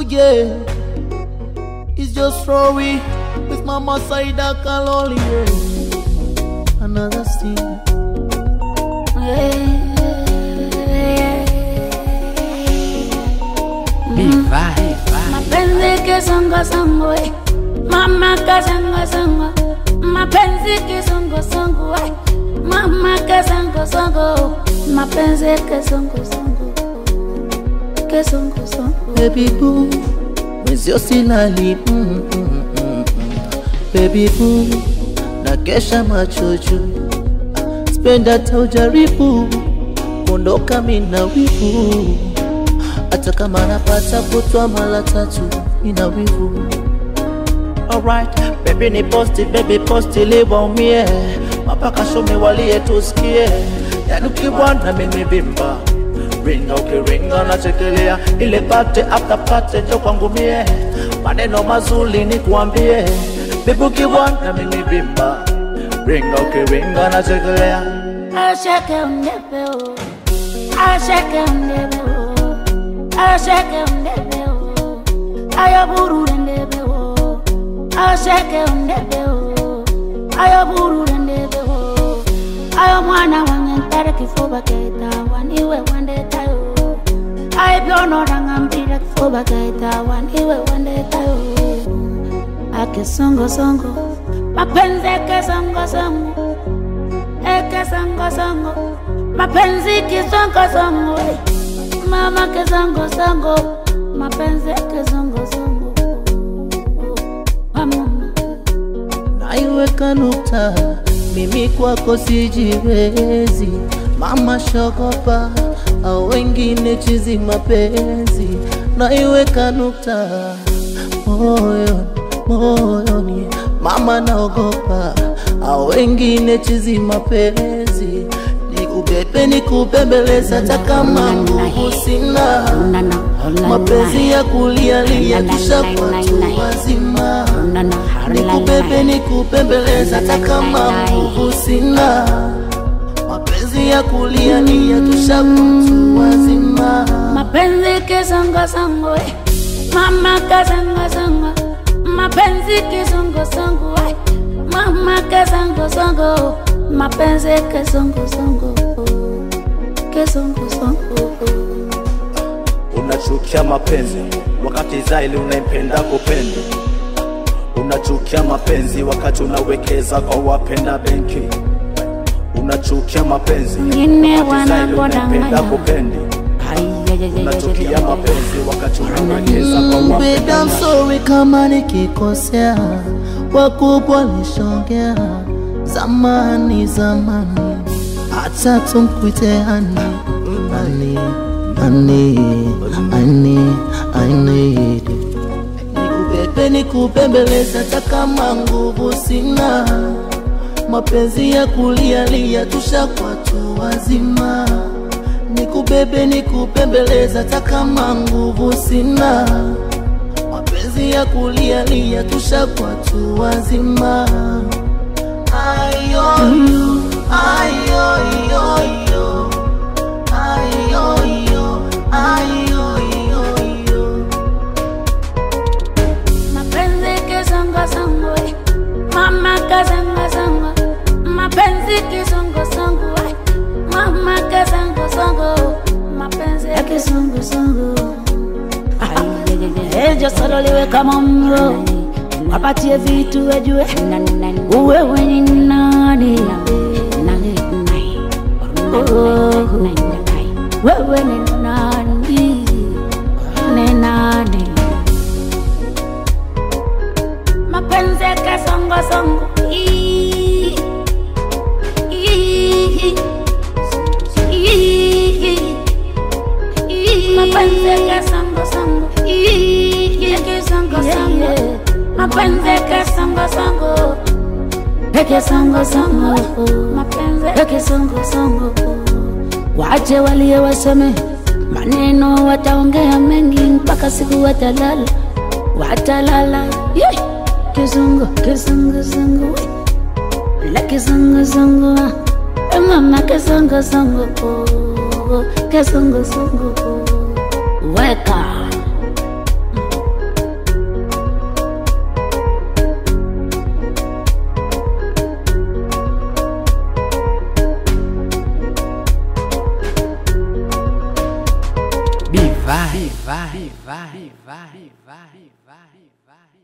yeah. It's just Rory with Mama Saida Kaloli, yeah. Another scene. mapenzi kisongosongo eh. mama kasongosongo mapenzi kisongosongo eh. mama kasongosongo mapenzi kisongosongo kisongosongo Baby boo, mwenzio silali mm, mm, mm, mm. Baby boo, nakesha macho juu, spenda hata ujaribu kuondoka mina wivu, hata kama napata kutwa mara tatu ina wivu. Alright, baby ni posti, baby posti liwaumie, mapaka shumi walie tusikie, yani ukibwana mimi bimba ringa ukiringa nachekelea ile pate after pate jo kwangu mie maneno mazuri ni kuambie bibi ukibwana mimi bimba ringa ukiringa nachekelea ashake undebeo ashake undebeo ashake undebeo ayaburure ndebeo ashake undebeo ayaburure ndebeo ayo mwana wange ntare kifuba keta waniwe wandetayo aibyonoranga mpira kifuba keta waniwe wandetayo akisongosongo mapenzi kesongosongo ekesongosongo mapenzi kisongosongo mama kesongosongo mapenzi kesongosongo mama naiweka nukta mimi kwako sijiwezi mama shogopa au wengine chizi mapenzi naiweka nukta moyoni moyoni mama naogopa au wengine chizi mapenzi nikubebe nikubembeleza hata kama nguvu sina mapenzi ya kulialia tushakuwa tu wazima nikubebe nikubembeleza hata kama nguvu sina mapenzi ya kulialia tushakuwa tu wazima mapenzi kisongosongo eh. mama kasongosongo mapenzi kisongosongo eh. mama kasongosongo mapenzi kisongosongo kisongosongo unachukia mapenzi wakati zaili unaipenda kupenda unachukia mapenzi wakati unawekeza kwa wapenda benki unachukia mapenzi Wengine wakati zaili unaipenda wanapodanganya. kupendi unachukia mapenzi wakati unawekeza kwa Mm, babe, wapenda I'm sorry kama nikikosea, wakubwa nishongea zamani zamani, hata tumkuite ani ani ani ani ani nikubebe nikubembeleza, hata kama nguvu sina, mapenzi ya kulialia tushakuwa tu wazima nikubebe nikupembeleza hata kama nguvu sina mapenzi ya kulialia tushakuwa tu wazima ayoyo ayoyoyo ayoyo ayoyoyo mapenzi kisongosongo eh. mama kasongosongo mapenzi kisongosongo eh. mama kasongosongo mapenzi kisongosongo ejo sololiwe kama mro wapatie vitu wejue uwewe ni nani Oh, wewe ni nani ni nani mapenzi ya kasongosongo Ii. Ii. Ii. Ii. mapenzi ya kasongosongo Ii. Ya kisongosongo mapenzi ya kasongosongo Ya kisongosongo mapenzi ya kisongosongo wache walie waseme maneno wataongea mengi mpaka siku watalala watalala yeah. kizungu kizunguzungu la kizunguzungu Eh, mama kizunguzungu kizunguzungu weka vibe, vibe, vibe, vibe, vibe.